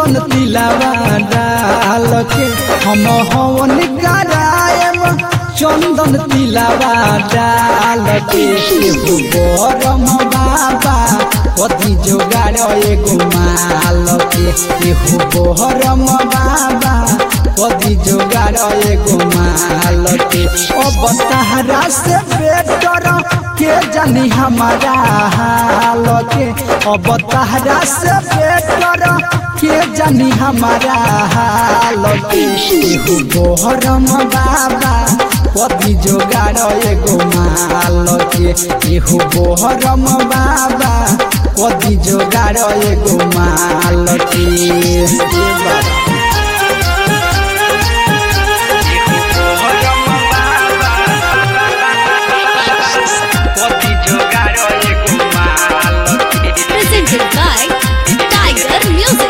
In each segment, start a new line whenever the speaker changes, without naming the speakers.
चंदन तिलावा डाल के हम हवन करायम चंदन तिलावा डाल के एगो गरम बाबा कथी जोगाड़ एगो माल के एगो गरम बाबा कथी जोगाड़ एगो माल के अब तहरा से बेटर के जानी हमारा हाल के अब तहरा से बेटर के जानी हमारा हाल के एगो गोहरम बाबा कथी जोगाड़ एगो माल के एगो गोहरम बाबा कथी जोगाड़ एगो माल के ए बाबा
Presented by Tiger Music.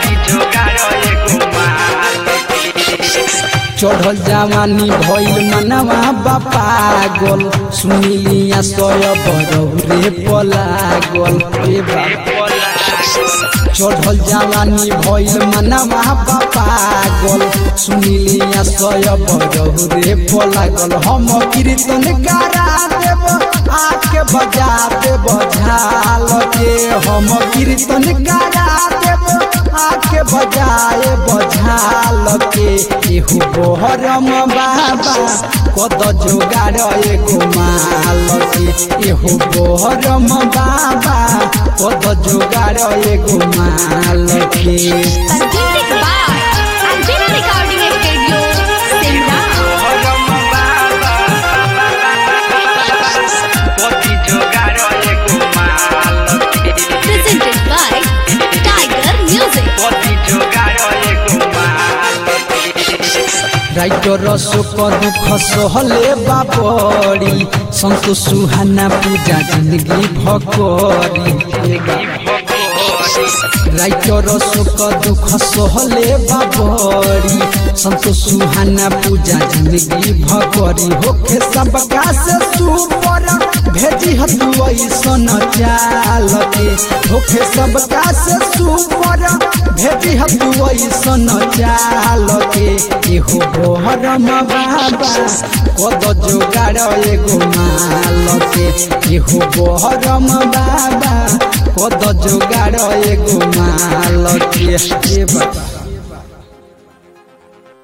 चढ़ल जवानी भइल मनवा बापागल सुनिलिया सय बरौरे पलागल ए बाबा चढ़ल जवानी भइल मनवा बापागल सुनिलिया सय बरौरे पलागल हम कीर्तन करा देब आके बजा देब झाल के हम कीर्तन करा देब आके बजाए बझाल के एहू बोहरम बाबा कद जोगाड़ एगो माल के एहू बोहरम बाबा कद जोगाड़ एगो माल के
Presented by Angela Recording Studio, Simla. Presented by Tiger Music.
Writer सुख दुख सहले बाबरी सन्तोष सुहाना पूजा जिन्दगी भकरी राइटर सुख दुख सहले बाबरी सन्तोष सुहाना पूजा जिन्दगी भकरी होखे सबका से सुपर भेजी हतु ऐसन चाल के होखे सबका से सुपर भेजी हतु ऐसन चाल के एहो बोहरम बाबा कद जोगाड़ एगो माल के एहो बोहरम बाबा कद जोगाड़ एगो माल के ए बाबा